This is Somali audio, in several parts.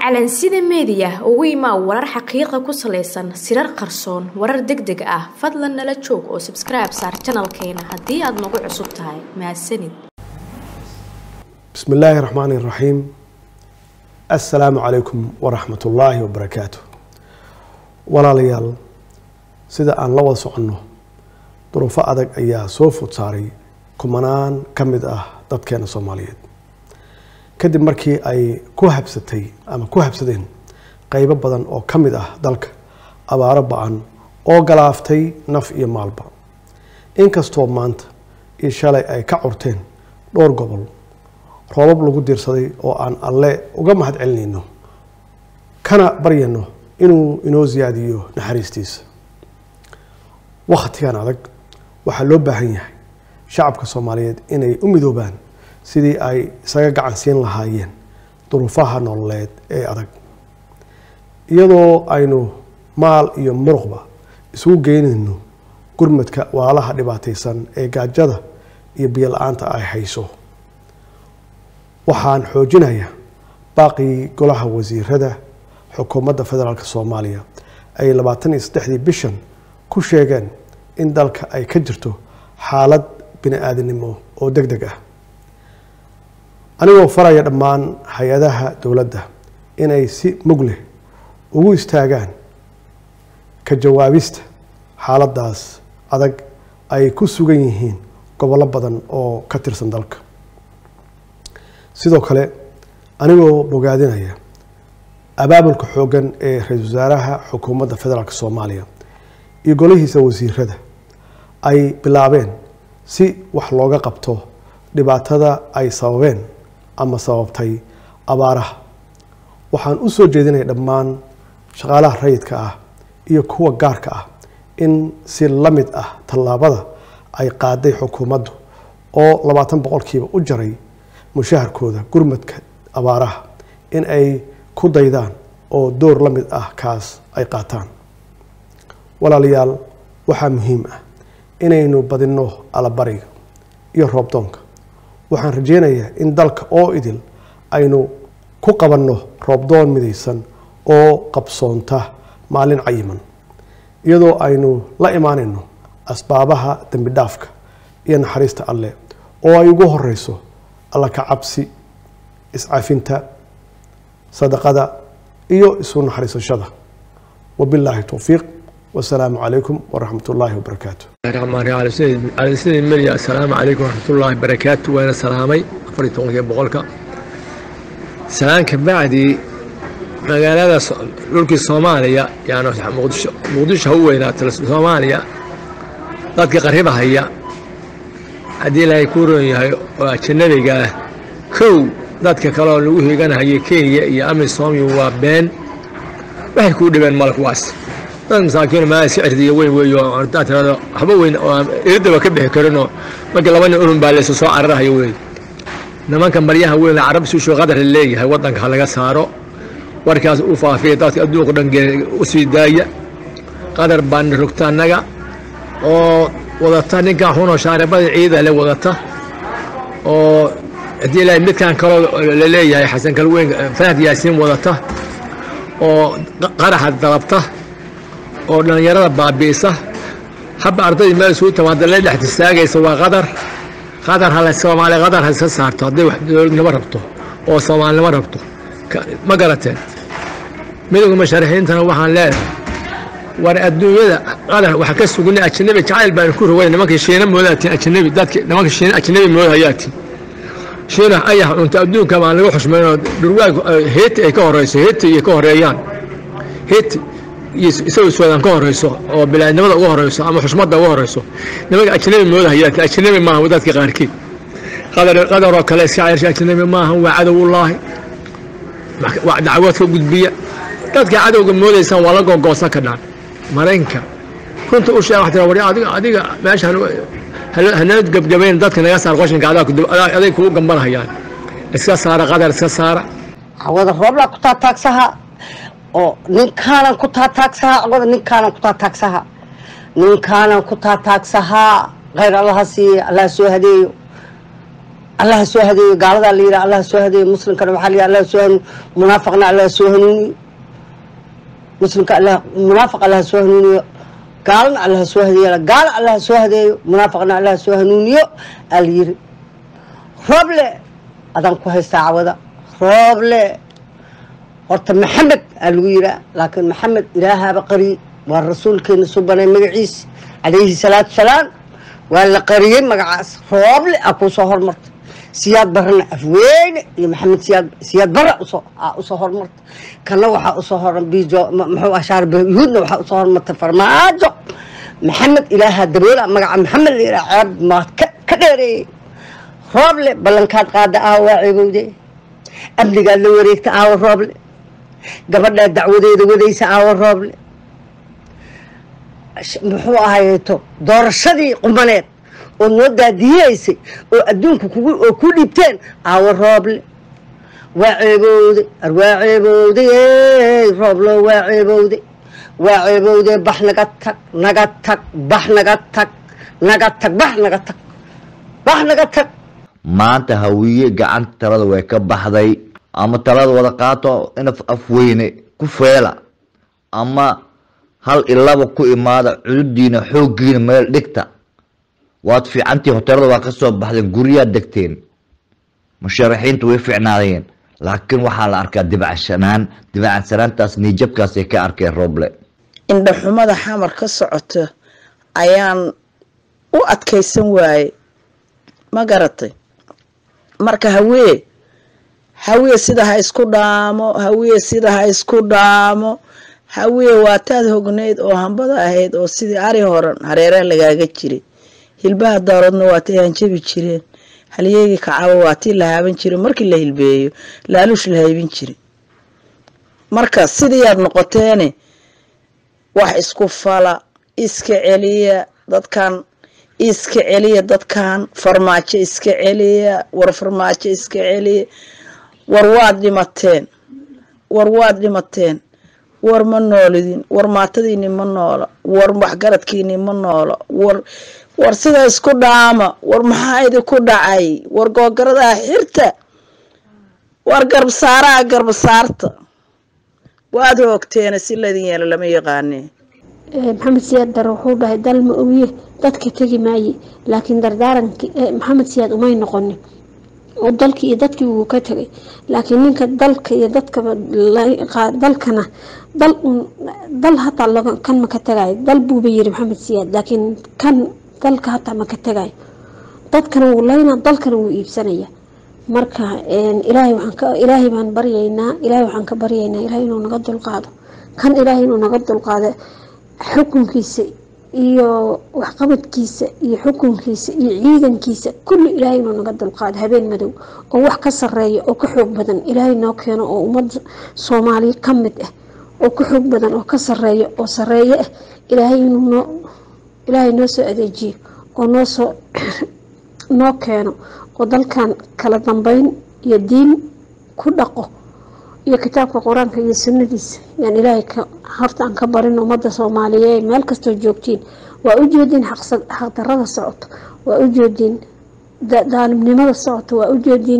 calansida meediya ugu imaa warar xaqiiqa ku salaysan sirar qarsoon warar deg deg ah fadlan nala joog oo sabskribe saar janalkeena haddii aad nagu cusub tahay mahadsanid bismi illaahi raxmaani iraxiim assalaamu calaykum waraxmat ullaahi wabarakaatu walaalayaal sida aan la wada soconno duruufo adag ayaa soo food saaray kumanaan ka mid ah dadkeena soomaaliyeed kadib markii ay ku habsatay ama ku habsadeen qeybo badan oo ka mid ah dalka abaaro ba-an oo galaaftay naf iyo maalba inkastoo maanta iyo shalay ay ka curteen dhowr gobol roobab lagu diirsaday oo aan alle uga mahad celinayno kana baryayno inuu inoo siyaadiyo naxariistiisa wakhtigan adag waxaa loo baahan yahay shacabka soomaaliyeed inay u midoobaan sidii ay isaga gacan siin lahaayeen duruufaha nololeed ee adag iyadoo aynu maal iyo muruqba isugu geynayno gurmadka waalaha dhibaataysan ee gaajada iyo biyo la-aanta ay hayso waxaan xoojinayaa baaqii golaha wasiirada xukuumadda federaalk soomaaliya ay labaatan iyo saddexdii bishan ku sheegeen in dalka ay ka jirto xaalad bini aadanimo oo deg deg ah anigoo faraya dhammaan hay-adaha dowladda inay si mug leh ugu istaagaan ka jawaabista xaaladdaas adag ay ku sugan yihiin gobollo badan oo ka tirsan dalka sidoo kale anigoo bogaadinaya abaabulka xooggan ee ra-iisul wasaaraha xukuumadda federaalk soomaaliya iyo golihiisa wasiirada ay bilaabeen si wax looga qabto dhibaatada ay sababeen ama sababtay abaaraha waxaan u soo jeedinaya dhammaan shaqaalaha rayidka ah iyo kuwa gaarka ah in si la mid ah tallaabada ay qaaday xukuumaddu oo labaatan boqolkiiba u jaray mushaharkooda gurmadka abaaraha in ay ku daydaan oo door la mid ah kaas ay qaataan walaalayaal waxaa muhiim ah inaynu badinno alabariga iyo roobdoonka waxaan rajeynayaa in dalka oo idil aynu ku qabanno roobdoon midaysan oo qabsoonta maalin cayiman iyadoo aynu la imaanayno asbaabaha dembi dhaafka iyo naxariista alleh oo ay ugu horeyso alla ka cabsi iscafinta sadaqada iyo isu naxariisashada wabilaahi towfiiq wasalaamu calaykum waraxmat ullaahi wabarakaatu calasidii meliya assalaamu calaykum waraxmatullaahi barakaatu waana salaamay afar iyo tobankii boqolka salaan ka bacdii magaalada dhulkii soomaaliya yani muqdisho muqdisho ha u weynaata soomaaliya dadka qariba haya haddii ilaahay kuu roon yahay oo ajanabiga ah kow dadka kale oo lagu hiiganahayay kenya iyo amisomi waa been waxay kuu dhibeen male kuwaas dad masaakiin maa sicirdiiyo weyn weeyo haddaa tirado waxba weyn oo aan iridaba ka bixi karinoo markii laba nin urun baa laysa soo cararahayo weey nimanka maryaha weyn carab suusho qadar leeyahay waddanka ha laga saaro warkaas u faafiya dadka adduunka dhan u sii daaya qadar baana rogta annaga oo wadata ninkan xunoo shaaribada ciida le wadata oo haddii ilaahay midkan kaloo la leeyahay xasan kalweyn fahad yaasiin wadata oo qaraxa dalabta oo dhallinyarada baabi'isa haba ardaydii meel isugu timaada la dhex istaagaysa waa qadar qadar hala soomaaliya qadar ha iska saarto hadday wax dowladnimo rabto oo soomaalinimo rabto ma garateen midowga musharaxiintana waxaan leedahay war adduunyada qadar waxa ka sugna ajanabi jacayl baan ku rogay nimankii shiina moodaatiin ajanabi dadki nimanka shiina ajanabi moodahayaatiin shiina ayax cunta adduunka baan laga xushmaynoo dhurwaag heeti ay ka horeyso heeti iyo ka horeeyaan heeti isagoo suudaan ka horeyso oo bilaadnimada uga horeyso ama xushmadda uga horeyso nimanka ajnabi moodahayaa ajnabi maaha dadka qaarkiid qadaroo kale iska cersha ajnabi maaha waa cadowullaahi waa dacwood ka gudbiya dadka cadowga moodaysaan waa la gogoosan kadhaan maraykanka runta u sheeg waxaa war adiga adiga meesha hanala gebgabayn dadka naga saar qoshinka aday kugu gambanahayaan iska saara qadar iska saara hawada rooblaa ku taataagsaha oo ninkaanan ku taataagsahaa awada ninkaanan ku taataagsahaa ninkaanan ku taataagsahaa khayr allaha siiya allah soo hadeeyo allaha soo hadeeyo gaaladaa la yidhaha allaha soo hadeeyo muslimkana waxaa la yidhaha allaha soo hanuun munaafaqna allaha soo hanuuniyo muslimka allah munaafiq allaha soo hanuuniyo gaalana allaha soo hadeeyo gaala allaha soo hadeeyo munaafaqna allaha soo hanuuniyo aa la yiri rooble adaan ku haystaa cawada rooble horta maxamed aa lagu yiraa laakiin maxamed ilaahaaba qariye waa rasuulkeena subanay magaciisa calayhi salaatu salaam waa la qariyey magacaas rooble aa kuu soo hormarta siyaad barana afweyne iyo maxamed siyaad siyaad bara usoo aa usoo hormarta kana waxaa usoo horan bijo muxuu ashaar yuhuudna waxaa usoo hormarta farmaajo maxamed ilaaha daboola magaca maxamed la yiraa ceeb maad ka ka dheereeyey rooble ballankaad qaada aawa waa ceebowde amnigaad la wareegta aawa rooble gabadhaa dacwadeeda wadaysa aawa rooble muxuu ahayto doorashadii qumaneed oo noo daadiyeysay oo adduunka kugu oo ku dhiibteen aawa rooble waa ceebowde ar waa ceebowde rooblo waa ceebowde waa ceebowde bax naga tag naga tag bax naga tag naga tag bax naga tag bax naga tag maanta hawiye gacanta talada way ka baxday ama talada wada qaato inaf afweyne ku feela ama hal ilaba ku imaada cududiina xooggiina meel dhigta waad fiicantii hoteelada waa ka soo baxdeen guryaad degteen musharaxiintu way fiicnaadeen laakiin waxaa la arkaa dibacsanaan dibacansanaantaas niijabkaasay ka arkeen rooble indhaxumada xamar ka socoto ayaan u adkaysan waaye ma garatay marka hawee hawee sida ha isku dhaamo hawee sida ha isku dhaamo hawee waataad hognayd oo hambada ahayd oo sidii ari horan hareeraha lagaaga jiray hilbaha daaroodna waatay hanjabi jireen halyeegii kacaba waatii la haaban jiray markii la hilbeeyo laaluush la haybin jiray marka sidiiaad noqoteene wax isku fala iska celiya dadkan iska celiya dadkan farmaajo iska celiya war farmaajo iska celiya war waad dhimateen war waad dhimateen war ma noolidin war maatadiini ma noola war waxgaradkiini ma noola war war sida isku dhaama war maxaa idinku dhacay war googaradaa xirta war garbasaaraa garbasaarta waad hoogteena si laydin yeelo lama yaqaane maxamed siyaad dare wuxuu dhahay dal ma ogiye dadka tegi maaye laakiin dardaaranki maxamed siyaad umay noqonin oo dalkii iyo dadkii wuu ka tegay laakiin ninka dalka iyo dadkaba dalkana dal dal hataa kan ma ka tagayo dal buuba yiri maxamed siyaad laakiin kan dalka hataa ma ka tagayo dadkana wuu layna dalkana wuu iibsanaya marka ilaahay waxaan ka ilaahay baan baryaynaa ilaahay waxaan ka baryaynaa ilaahay inuu naga dulqaado kan ilaahay inuu naga dulqaado xukunkiisa iyo waxqabadkiisa iyo xukunkiisa iyo ciidankiisa kulli ilaahay inuu naga dulqaado habeen madow oo wax ka sareeya oo ka xoog badan ilaahay noo keeno oo ummadda soomaaliya ka mid ah oo ka xoog badan oo ka sareeya oo sareeyo ah ilaahay inuu noo ilaahay noo soo adeejiyo oo noo soo noo keeno oo dalkan kala dambeyn iyo diin ku dhaqo iyo kitaabka qur-aanka iyo sunnadiisa yaan ilaahay horta aan ka barin ummadda soomaaliyeed meel kastoo joogtiin waa u jeediin xaqdarada socoto waa u jeediin daalimnimada socoto waa u jeediin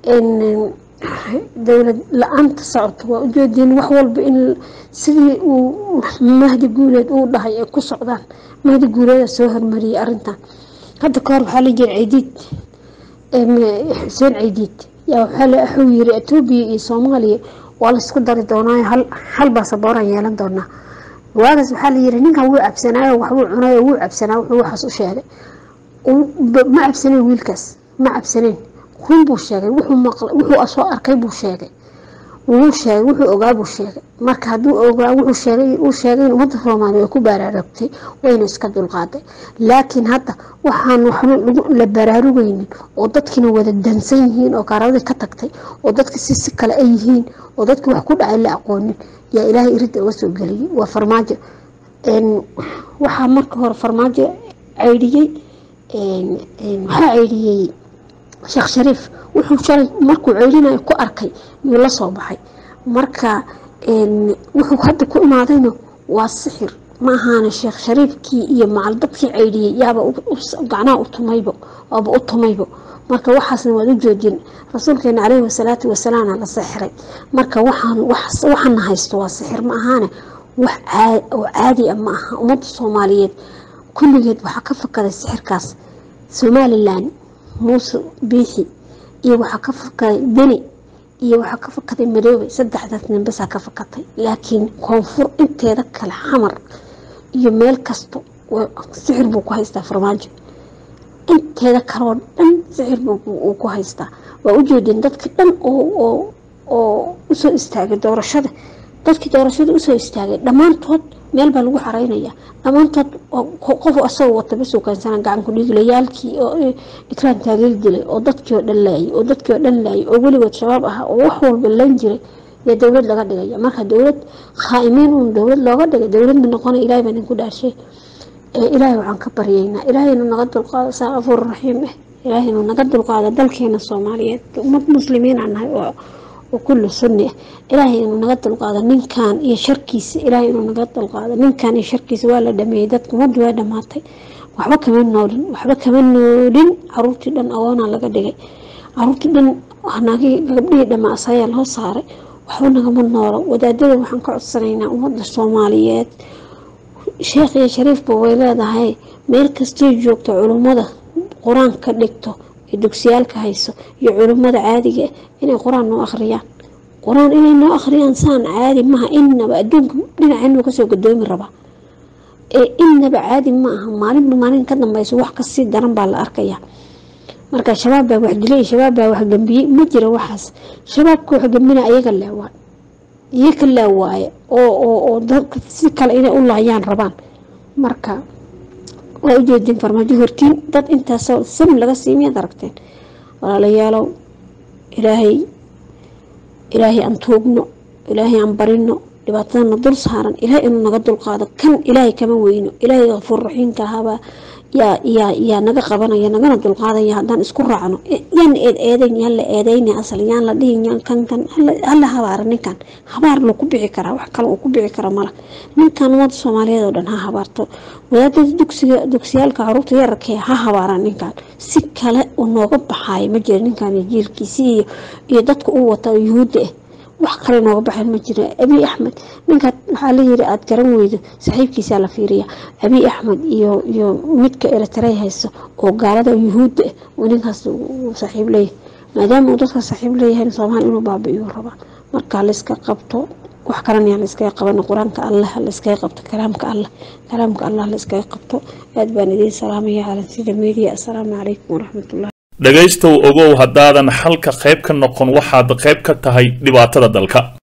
dowlad la-aanta socoto waa u jeediin wax walba in sidii uu mahdi guuleed uu dhahay ay ku socdaan mahdi guuleeda soo hormariyay arintan hadda kahor waxaa la jira ciidiid xuseen ciidiid yaa waxuu yiri etoobiya iyo soomaaliya waa laysku dari doonaayo hal hal baasabooraan yeelan doonaa waagaas waxaa la yiri ninkan wuu cabsanaayo waxbuu cunayo wuu cabsanaa wuxuu waxaas u sheegay ma cabsaneyn wiilkaas ma cabsaneyn run buu sheegay wuxuu maqlay wuxuu soo arkay buu sheegay wuu sheegay wuxuu ogaa buu sheegay marka hadduu ogaa wuxuu sheegay uu sheegay in ummadda soomaaliya way ku baraarugtay wayna iska dulqaaday laakiin hadda waxaan waxba la baraarugaynin oo dadkiina wada dansan yihiin oo gaaradii ka tagtay oo dadka si si kale ay yihiin oo dadkii wax ku dhacay la aqoonin yaa ilaahay iridda uga soo geliyay waa farmaajo waxaa marka hore farmaajo caydhiyey waxaa caydhiyey sheekh shariif wuxuu shalay markuu ceylinayo ku arkay yuu la soo baxay marka wuxuu hadda ku imaadayna waa sixir ma ahaana sheekh shariifkii iyo macal dadkii ceydhiyey yaaba gacnaha u tumaybo waaba u tumaybo marka waxaasna waad u joojin rasuulkeena caleyhi wasalaatu wasalaamna la sixiray marka waxaan waxaana haysto waa sixir ma ahaane wax oo caadi a ma aha ummadda soomaaliyeed kulligeed waxaa ka fakaday sixirkaas somalilan muuse biixi iyo waxaa ka fakaday deni iyo waxaa ka fakaday madoobe saddexdaas nimbasaa ka fakatay laakiin koonfur inteeda kale xamar iyo meel kasta sixir buu ku haystaa farmaajo inteeda kaleoo dhan sixir uu ku haystaa waa u jeedin dadka dhan oo oo usoo istaagay doorashada dadkii doorashada usoo istaagay dhammaantood meel baa lagu xareynaya dhammaantood qof asagoo wata basoo kaansana gacanku dhiiglayaalkii oo ikraan taageeri dilay oo dadkii oo dhan laayay oo dadkii oo dhan laayay oo weligood shabaab ah oo wax walba lan jiray iyo dowlad laga dhigaya marka dowlad khaa'imiin uun dowlad looga dhigay dowlad ma noqonay ilahay baa ninku dhaashay ilaahay waxaan ka baryaynaa ilaahaynu naga dulqaado saa afuur raxiim ah ilaahaynu naga dulqaado dalkeena soomaaliyeed ummad muslimiin aan nahay oo kulli sunni ah ilaahay inuu naga dulqaado ninkan iyo sharkiisa ilaahay inuu naga dulqaado ninkan iyo sharkiisa waa la dhameeyey dadka ummaddu waa dhamaatay waxba kama noolin waxba kama noolin caruurtii dhan agoonaa laga dhigay caruurtii dhan naagii gabdhihii dhamaa asayaa loo saaray waxba nagama noolo wadaadada waxaan ka codsanaynaa ummadda soomaaliyeed sheekh iyo shariifba way leedahay meel kastay joogto culummada qur-aan ka dhigto ee dugsiyaalka hayso iyo culummada caadiga inay qur-aan noo akhriyaan qur-aan inay noo akhriyaan saan caadi maaha inaba adduunka dhinaceenu kasoo gadoomi rabaa ee inaba caadi ma aha maalinba maalin ka dambeyso wax kasii daran baa la arkaya marka shabaab baa wax dilay shabaab baa wax gambiyey ma jira waxaas shabaabka wax gambina ayaga leewaa iyaga leewaaye oo oo oo dadka si kale inay u laayaan rabaan marka waa u jeedin farmaajo hortiin dad intaasoo sam laga siimiyaad aragteen walaalayaalow ilaahay ilaahay aan tuugno ilaahay aan barino dhibaatadana dul saaran ilaahay inuu naga dulqaado kan ilaahay kama weyno ilaahay kafuur raxiimka ahaabaa yaa yaa yaa naga qabanaya nagana dulqaadaya haddaan isku raacno yaan eed eedayn yaan la eedayna asal yaan la dhihin yaan kan kan hala habaara ninkan habaar loo ku bici karaa wax kale uu ku bici kara mala ninkan ummadda soomaaliyeed oo dhan ha habaarto wadaadada dugsiga dugsiyaalka caruurta yararkee ha habaaraan ninkan si kale uu nooga baxaayo ma jira ninkan jiilkiisii iyo iyo dadka uu wata yuhuudda ah wax kale nooga baxeen ma jira abiy axmed ninkaad waxaa la yiri aada garan weydo saaxiibkiisaa la fiiriya abiy axmed iyo iyo midka eritrey hayso oo gaalada yuhuudda ah oo ninkaas uu saaxiib leeyahay maadaama uu dadka saaxiib leeyahay soomaali inuu baabi'iyo rabaa marka layska qabto wax kalena yaa layskaga qabana qur-aanka allah layskaga qabto kalaamka allah kalaamka allah layskaga qabto aad baan idiin salaamaya calansida media assalaamu calaykum waraxmatullah dhegaystow ogow haddaadan xalka qayb ka noqon waxaad qayb ka tahay dhibaatada dalka